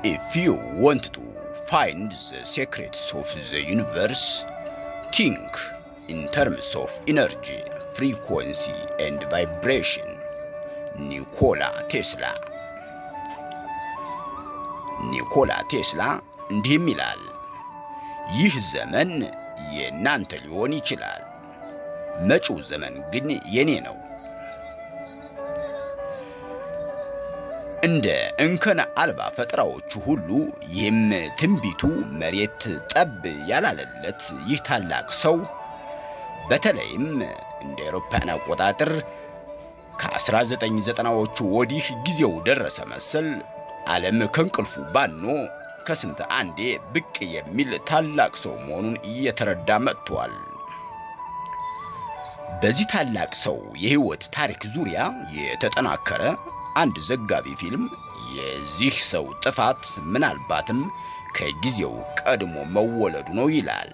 If you want to find the secrets of the universe, think in terms of energy, frequency, and vibration. ኒኮላ ቴስላ ኒኮላ ቴስላ እንዲህም ይላል፣ ይህ ዘመን የእናንተ ሊሆን ይችላል፣ መጪው ዘመን ግን የኔ ነው። እንደ እንከን አልባ ፈጠራዎቹ ሁሉ ይህም ትንቢቱ መሬት ጠብ ያላለለት ይህ ታላቅ ሰው በተለይም እንደ አውሮፓውያን አቆጣጠር ከ1990ዎቹ ወዲህ ጊዜው ደረሰ መሰል ዓለም ከእንቅልፉ ባኖ ከስንት አንዴ ብቅ የሚል ታላቅ ሰው መሆኑን እየተረዳ መጥቷል። በዚህ ታላቅ ሰው የሕይወት ታሪክ ዙሪያ የተጠናከረ አንድ ዘጋቢ ፊልም የዚህ ሰው ጥፋት ምናልባትም ከጊዜው ቀድሞ መወለዱ ነው ይላል።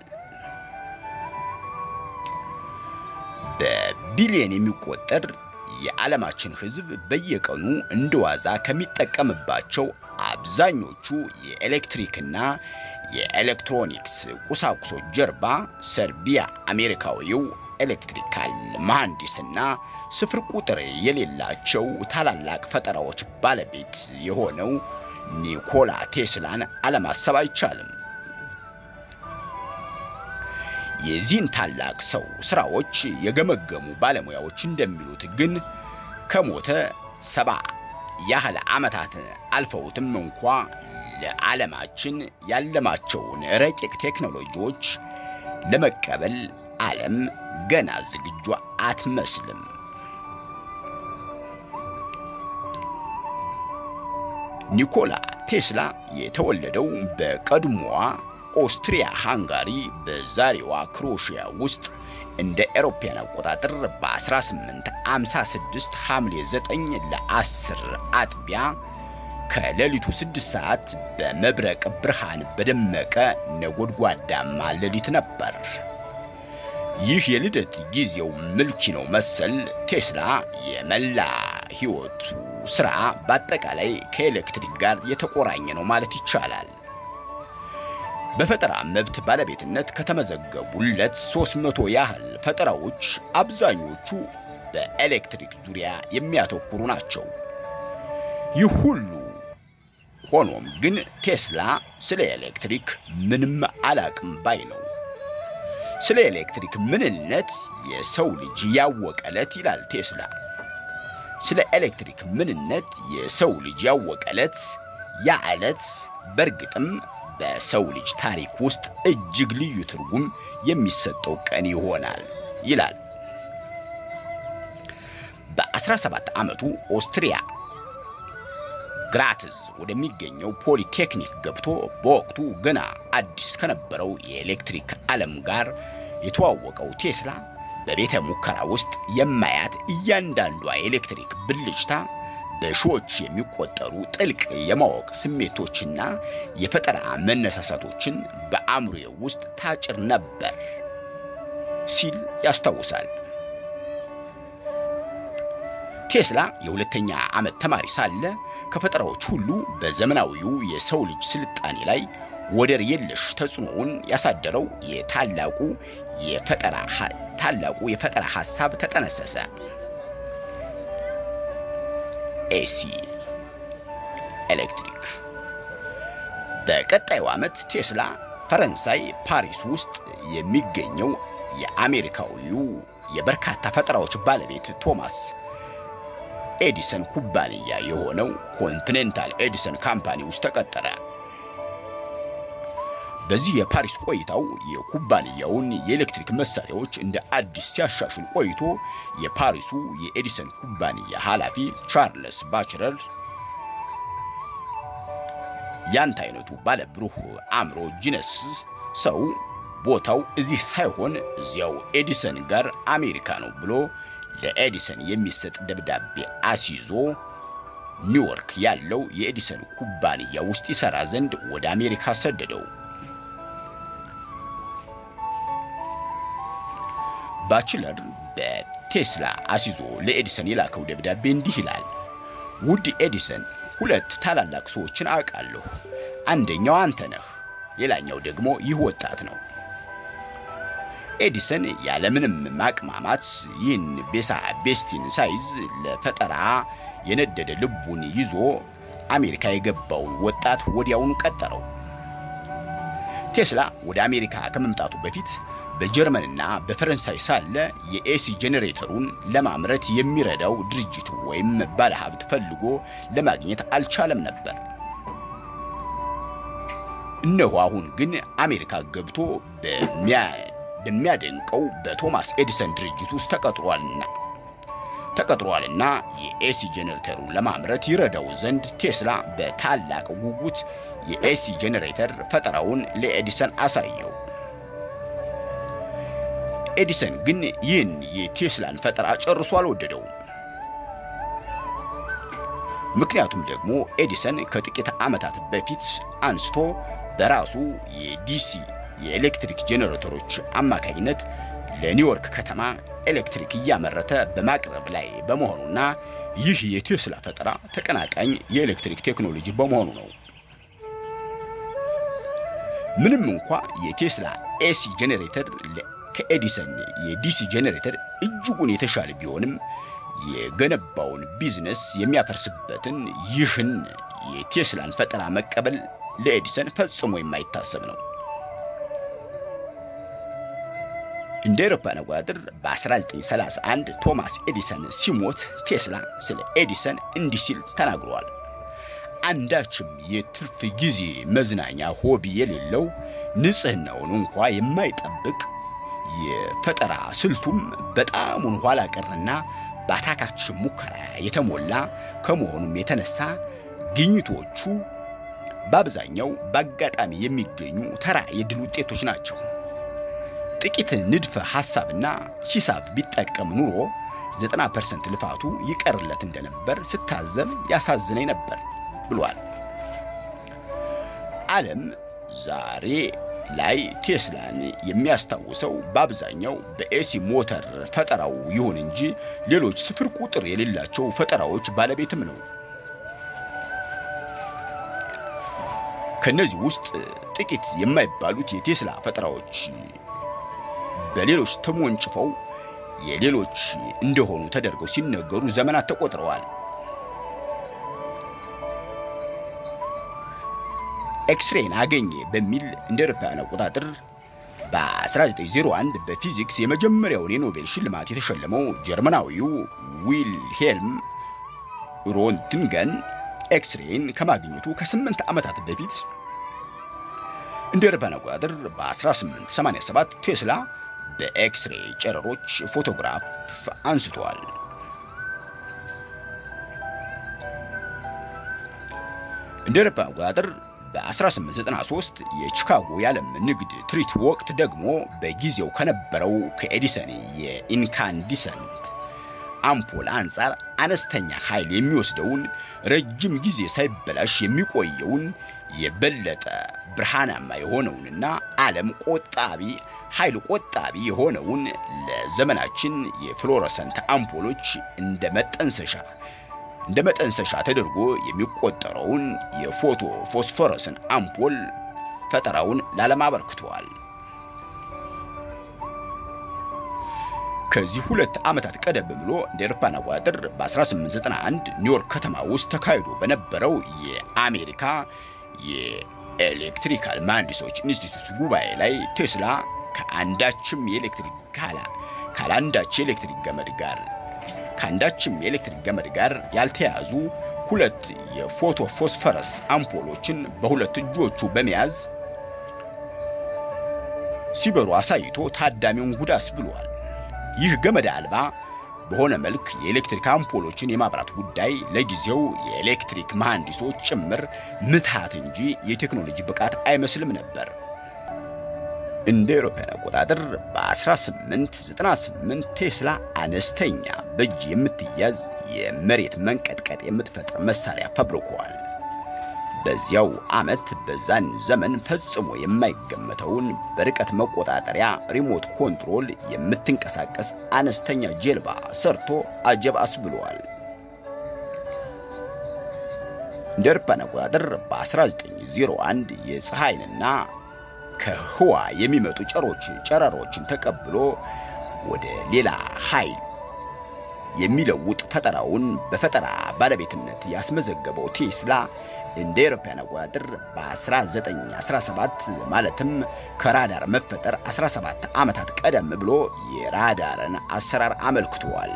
በቢሊየን የሚቆጠር የዓለማችን ሕዝብ በየቀኑ እንደ ዋዛ ከሚጠቀምባቸው አብዛኞቹ የኤሌክትሪክና የኤሌክትሮኒክስ ቁሳቁሶች ጀርባ ሰርቢያ አሜሪካዊው ኤሌክትሪካል መሐንዲስና ስፍር ቁጥር የሌላቸው ታላላቅ ፈጠራዎች ባለቤት የሆነው ኒኮላ ቴስላን አለማሰብ አይቻልም። የዚህን ታላቅ ሰው ስራዎች የገመገሙ ባለሙያዎች እንደሚሉት ግን ከሞተ ሰባ ያህል ዓመታት አልፈውትም እንኳ ለዓለማችን ያለማቸውን ረቂቅ ቴክኖሎጂዎች ለመቀበል ዓለም ገና ዝግጁ አትመስልም። ኒኮላ ቴስላ የተወለደው በቀድሞዋ ኦስትሪያ ሃንጋሪ በዛሬዋ ክሮሺያ ውስጥ እንደ ኤሮፓያን አቆጣጠር በ1856 ሐምሌ 9 ለ10 አጥቢያ ከሌሊቱ 6 ሰዓት በመብረቅ ብርሃን በደመቀ ነጎድጓዳማ ሌሊት ነበር። ይህ የልደት ጊዜው ምልኪ ነው መሰል ቴስላ የመላ ሕይወቱ ሥራ በአጠቃላይ ከኤሌክትሪክ ጋር የተቆራኘ ነው ማለት ይቻላል። በፈጠራ መብት ባለቤትነት ከተመዘገቡለት 300 ያህል ፈጠራዎች አብዛኞቹ በኤሌክትሪክ ዙሪያ የሚያተኩሩ ናቸው። ይህ ሁሉ ሆኖም ግን ቴስላ ስለ ኤሌክትሪክ ምንም አላቅም ባይ ነው። ስለ ኤሌክትሪክ ምንነት የሰው ልጅ ያወቀለት ይላል ቴስላ። ስለ ኤሌክትሪክ ምንነት የሰው ልጅ ያወቀለት ያ ዕለት በእርግጥም በሰው ልጅ ታሪክ ውስጥ እጅግ ልዩ ትርጉም የሚሰጠው ቀን ይሆናል ይላል። በ17 ዓመቱ ኦስትሪያ ግራትዝ ወደሚገኘው ፖሊቴክኒክ ገብቶ በወቅቱ ገና አዲስ ከነበረው የኤሌክትሪክ ዓለም ጋር የተዋወቀው ቴስላ በቤተ ሙከራ ውስጥ የማያት እያንዳንዷ የኤሌክትሪክ ብልጭታ በሺዎች የሚቆጠሩ ጥልቅ የማወቅ ስሜቶችና የፈጠራ መነሳሳቶችን በአእምሮዬ ውስጥ ታጭር ነበር ሲል ያስታውሳል። ቴስላ የሁለተኛ ዓመት ተማሪ ሳለ ከፈጠራዎች ሁሉ በዘመናዊው የሰው ልጅ ስልጣኔ ላይ ወደር የለሽ ተጽዕኖውን ያሳደረው የታላቁ የፈጠራ ታላቁ የፈጠራ ሐሳብ ተጠነሰሰ። ኤሲ ኤሌክትሪክ። በቀጣዩ ዓመት ቴስላ ፈረንሳይ ፓሪስ ውስጥ የሚገኘው የአሜሪካዊው የበርካታ ፈጠራዎች ባለቤት ቶማስ ኤዲሰን ኩባንያ የሆነው ኮንቲኔንታል ኤዲሰን ካምፓኒ ውስጥ ተቀጠረ። በዚህ የፓሪስ ቆይታው የኩባንያውን የኤሌክትሪክ መሳሪያዎች እንደ አዲስ ሲያሻሽል ቆይቶ የፓሪሱ የኤዲሰን ኩባንያ ኃላፊ ቻርልስ ባችለር ያንተ አይነቱ ባለ ብሩህ አእምሮ ጂነስ ሰው ቦታው እዚህ ሳይሆን እዚያው ኤዲሰን ጋር አሜሪካ ነው ብሎ ለኤዲሰን የሚሰጥ ደብዳቤ አስይዞ ኒውዮርክ ያለው የኤዲሰን ኩባንያ ውስጥ ይሠራ ዘንድ ወደ አሜሪካ ሰደደው። ባችለር በቴስላ አስይዞ ለኤዲሰን የላከው ደብዳቤ እንዲህ ይላል። ውድ ኤዲሰን፣ ሁለት ታላላቅ ሰዎችን አውቃለሁ። አንደኛው አንተ ነህ፣ ሌላኛው ደግሞ ይህ ወጣት ነው። ኤዲሰን ያለምንም ማቅማማት ይህን ቤሳ ቤስቲን ሳይዝ ለፈጠራ የነደደ ልቡን ይዞ አሜሪካ የገባውን ወጣት ወዲያውኑ ቀጠረው። ቴስላ ወደ አሜሪካ ከመምጣቱ በፊት በጀርመንና በፈረንሳይ ሳለ የኤሲ ጄኔሬተሩን ለማምረት የሚረዳው ድርጅት ወይም ባለሀብት ፈልጎ ለማግኘት አልቻለም ነበር። እነሆ አሁን ግን አሜሪካ ገብቶ በሚያደንቀው በቶማስ ኤዲሰን ድርጅት ውስጥ ተቀጥሯልና ተቀጥሯልና የኤሲ ጄኔሬተሩን ለማምረት ይረዳው ዘንድ ቴስላ በታላቅ ጉጉት የኤሲ ጄኔሬተር ፈጠራውን ለኤዲሰን አሳየው። ኤዲሰን ግን ይህን የቴስላን ፈጠራ ጨርሶ አልወደደውም። ምክንያቱም ደግሞ ኤዲሰን ከጥቂት ዓመታት በፊት አንስቶ በራሱ የዲሲ የኤሌክትሪክ ጄኔሬተሮች አማካኝነት ለኒውዮርክ ከተማ ኤሌክትሪክ እያመረተ በማቅረብ ላይ በመሆኑና ይህ የቴስላ ፈጠራ ተቀናቃኝ የኤሌክትሪክ ቴክኖሎጂ በመሆኑ ነው። ምንም እንኳ የቴስላ ኤሲ ጄኔሬተር ከኤዲሰን የዲሲ ጄኔሬተር እጅጉን የተሻለ ቢሆንም የገነባውን ቢዝነስ የሚያፈርስበትን ይህን የቴስላን ፈጠራ መቀበል ለኤዲሰን ፈጽሞ የማይታሰብ ነው። እንደ አውሮፓውያን አቆጣጠር በ1931 ቶማስ ኤዲሰን ሲሞት ቴስላ ስለ ኤዲሰን እንዲህ ሲል ተናግሯል። አንዳችም የትርፍ ጊዜ መዝናኛ ሆቢ የሌለው ንጽህናውን እንኳ የማይጠብቅ የፈጠራ ስልቱም በጣሙን ኋላ ቀርና በአታካች ሙከራ የተሞላ ከመሆኑም የተነሳ ግኝቶቹ በአብዛኛው በአጋጣሚ የሚገኙ ተራ የድል ውጤቶች ናቸው። ጥቂት ንድፈ ሐሳብና ሂሳብ ቢጠቀም ኑሮ 90% ልፋቱ ይቀርለት እንደነበር ስታዘብ ያሳዝነኝ ነበር ብሏል። ዓለም ዛሬ ላይ ቴስላን የሚያስታውሰው በአብዛኛው በኤሲ ሞተር ፈጠራው ይሁን እንጂ ሌሎች ስፍር ቁጥር የሌላቸው ፈጠራዎች ባለቤትም ነው። ከነዚህ ውስጥ ጥቂት የማይባሉት የቴስላ ፈጠራዎች በሌሎች ተሞንጭፈው የሌሎች እንደሆኑ ተደርገው ሲነገሩ ዘመናት ተቆጥረዋል። ኤክስሬን አገኘ በሚል እንደ አውሮፓውያን አቆጣጠር በ1901 በፊዚክስ የመጀመሪያውን የኖቤል ሽልማት የተሸለመው ጀርመናዊው ዊልሄልም ሮንትንገን ኤክስሬን ከማግኘቱ ከስምንት ዓመታት በፊት እንደ አውሮፓውያን አቆጣጠር በ1887 ቴስላ በኤክስሬ ጨረሮች ፎቶግራፍ አንስቷል። እንደ አውሮፓውያን አቆጣጠር በ1893 የቺካጎ የዓለም ንግድ ትርኢት ወቅት ደግሞ በጊዜው ከነበረው ከኤዲሰን የኢንካንዲሰንት አምፖል አንጻር አነስተኛ ኃይል የሚወስደውን ረጅም ጊዜ ሳይበላሽ የሚቆየውን የበለጠ ብርሃናማ የሆነውንና ዓለም ቆጣቢ ኃይል ቆጣቢ የሆነውን ለዘመናችን የፍሎረሰንት አምፖሎች እንደ መጠንሰሻ እንደ መጠንሰሻ ተደርጎ የሚቆጠረውን የፎቶ ፎስፎረስን አምፖል ፈጠራውን ለዓለም አበርክተዋል። ከዚህ ሁለት ዓመታት ቀደም ብሎ እንደ አውሮፓውያን አቆጣጠር በ1891 ኒውዮርክ ከተማ ውስጥ ተካሂዶ በነበረው የአሜሪካ የኤሌክትሪካል መሐንዲሶች ኢንስቲትዩት ጉባኤ ላይ ቴስላ ከአንዳችም የኤሌክትሪክ ካላ ካላንዳች የኤሌክትሪክ ገመድ ጋር ከአንዳችም የኤሌክትሪክ ገመድ ጋር ያልተያዙ ሁለት የፎቶ ፎስፈረስ አምፖሎችን በሁለት እጆቹ በመያዝ ሲበሩ አሳይቶ ታዳሚውን ጉድ አስብሏል። ይህ ገመድ አልባ በሆነ መልክ የኤሌክትሪክ አምፖሎችን የማብራት ጉዳይ ለጊዜው የኤሌክትሪክ መሐንዲሶች ጭምር ምትሃት እንጂ የቴክኖሎጂ ብቃት አይመስልም ነበር። እንደ አውሮፓውያን አቆጣጠር በ1898 ቴስላ አነስተኛ በእጅ የምትያዝ የመሬት መንቀጥቀጥ የምትፈጥር መሳሪያ ፈብርኳል። በዚያው ዓመት በዛን ዘመን ፈጽሞ የማይገመተውን በርቀት መቆጣጠሪያ ሪሞት ኮንትሮል የምትንቀሳቀስ አነስተኛ ጀልባ ሰርቶ አጀብ አስብሏል። እንደ አውሮፓውያን አቆጣጠር በ1901 የፀሐይንና ከህዋ የሚመጡ ጨሮች ጨረሮችን ተቀብሎ ወደ ሌላ ኃይል የሚለውጥ ፈጠራውን በፈጠራ ባለቤትነት ያስመዘገበው ቴስላ እንደ አውሮፓውያን አቆጣጠር በ1917 ማለትም ከራዳር መፈጠር 17 ዓመታት ቀደም ብሎ የራዳርን አሰራር አመልክቷል።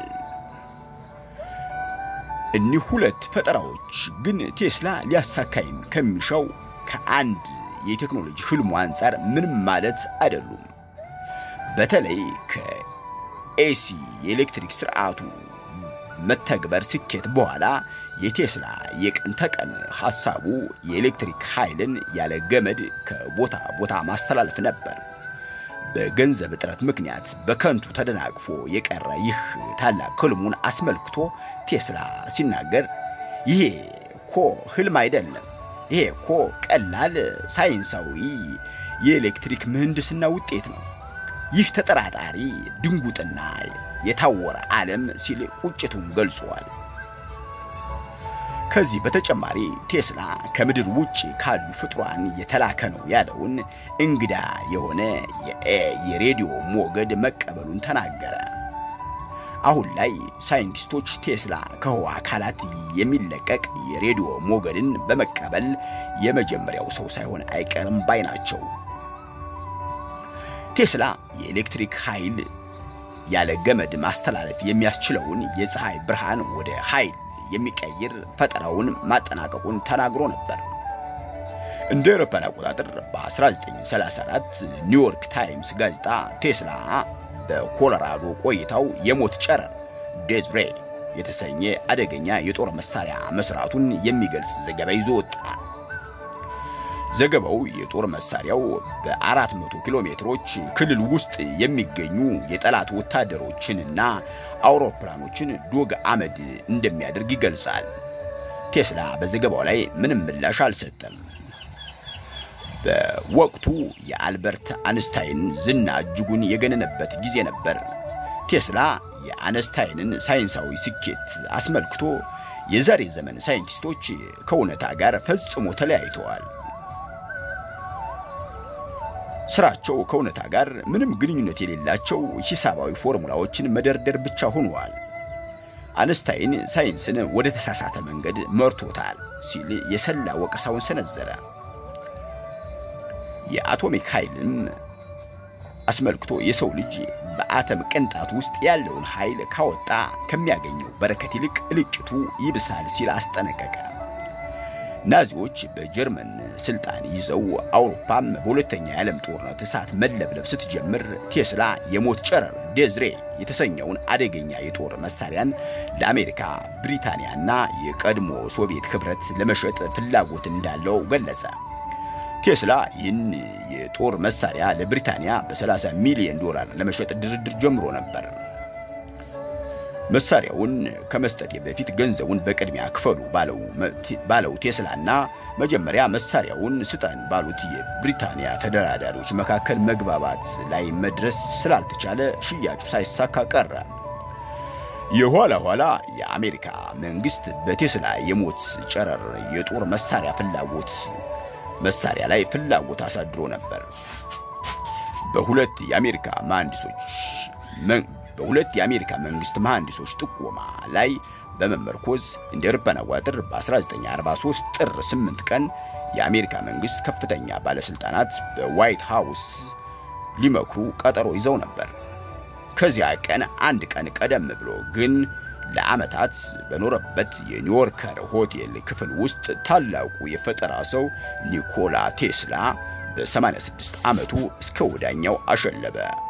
እኒህ ሁለት ፈጠራዎች ግን ቴስላ ሊያሳካይም ከሚሻው ከአንድ የቴክኖሎጂ ህልሙ አንጻር ምንም ማለት አይደሉም። በተለይ ከኤሲ የኤሌክትሪክ ስርዓቱ መተግበር ስኬት በኋላ የቴስላ የቀን ተቀን ሐሳቡ የኤሌክትሪክ ኃይልን ያለ ገመድ ከቦታ ቦታ ማስተላለፍ ነበር። በገንዘብ እጥረት ምክንያት በከንቱ ተደናቅፎ የቀረ ይህ ታላቅ ህልሙን አስመልክቶ ቴስላ ሲናገር ይሄ እኮ ህልም አይደለም፣ ይሄ እኮ ቀላል ሳይንሳዊ የኤሌክትሪክ ምህንድስና ውጤት ነው። ይህ ተጠራጣሪ ድንጉጥና የታወረ ዓለም ሲል ቁጭቱን ገልጿል። ከዚህ በተጨማሪ ቴስላ ከምድር ውጭ ካሉ ፍጡራን የተላከ ነው ያለውን እንግዳ የሆነ የሬዲዮ ሞገድ መቀበሉን ተናገረ። አሁን ላይ ሳይንቲስቶች ቴስላ ከህዋ አካላት የሚለቀቅ የሬዲዮ ሞገድን በመቀበል የመጀመሪያው ሰው ሳይሆን አይቀርም ባይ ናቸው። ቴስላ የኤሌክትሪክ ኃይል ያለ ገመድ ማስተላለፍ የሚያስችለውን የፀሐይ ብርሃን ወደ ኃይል የሚቀይር ፈጠራውን ማጠናቀቁን ተናግሮ ነበር። እንደ አውሮፓውያን አቆጣጠር በ1934 ኒውዮርክ ታይምስ ጋዜጣ ቴስላ በኮሎራዶ ቆይታው የሞት ጨረር ዴዝ ሬይ የተሰኘ አደገኛ የጦር መሳሪያ መስራቱን የሚገልጽ ዘገባ ይዞ ወጣ። ዘገባው የጦር መሳሪያው በ400 ኪሎ ሜትሮች ክልል ውስጥ የሚገኙ የጠላት ወታደሮችንና አውሮፕላኖችን ዶግ አመድ እንደሚያደርግ ይገልጻል። ቴስላ በዘገባው ላይ ምንም ምላሽ አልሰጠም። በወቅቱ የአልበርት አንስታይን ዝና እጅጉን የገነነበት ጊዜ ነበር። ቴስላ የአንስታይንን ሳይንሳዊ ስኬት አስመልክቶ የዛሬ ዘመን ሳይንቲስቶች ከእውነታ ጋር ፈጽሞ ተለያይተዋል። ስራቸው ከእውነታ ጋር ምንም ግንኙነት የሌላቸው ሂሳባዊ ፎርሙላዎችን መደርደር ብቻ ሆነዋል። አንስታይን ሳይንስን ወደ ተሳሳተ መንገድ መርቶታል ሲል የሰላ ወቀሳውን ሰነዘረ። የአቶሚክ ኃይልም አስመልክቶ የሰው ልጅ በአተም ቅንጣት ውስጥ ያለውን ኃይል ካወጣ ከሚያገኘው በረከት ይልቅ እልቂቱ ይብሳል ሲል አስጠነቀቀ። ናዚዎች በጀርመን ስልጣን ይዘው አውሮፓም በሁለተኛ የዓለም ጦርነት እሳት መለብለብ ስትጀምር ቴስላ የሞት ጨረር ዴዝሬ የተሰኘውን አደገኛ የጦር መሳሪያን ለአሜሪካ፣ ብሪታንያና የቀድሞ ሶቪየት ኅብረት ለመሸጥ ፍላጎት እንዳለው ገለጸ። ቴስላ ይህን የጦር መሳሪያ ለብሪታንያ በ30 ሚሊዮን ዶላር ለመሸጥ ድርድር ጀምሮ ነበር። መሳሪያውን ከመስጠቴ በፊት ገንዘቡን በቅድሚያ ክፈሉ ባለው ቴስላና መጀመሪያ መሳሪያውን ስጠን ባሉት የብሪታንያ ተደራዳሪዎች መካከል መግባባት ላይ መድረስ ስላልተቻለ ሽያጩ ሳይሳካ ቀረ። የኋላ ኋላ የአሜሪካ መንግስት በቴስላ የሞት ጨረር የጦር መሳሪያ ፍላጎት መሳሪያ ላይ ፍላጎት አሳድሮ ነበር። በሁለት የአሜሪካ መሐንዲሶች በሁለት የአሜሪካ መንግስት መሐንዲሶች ጥቆማ ላይ በመመርኮዝ እንደ አውሮፓውያን አቆጣጠር በ1943 ጥር 8 ቀን የአሜሪካ መንግስት ከፍተኛ ባለስልጣናት በዋይት ሃውስ ሊመክሩ ቀጠሮ ይዘው ነበር። ከዚያ ቀን አንድ ቀን ቀደም ብሎ ግን ለዓመታት በኖረበት የኒውዮርከር ሆቴል ክፍል ውስጥ ታላቁ የፈጠራ ሰው ኒኮላ ቴስላ በ86 ዓመቱ እስከ ወዳኛው አሸለበ።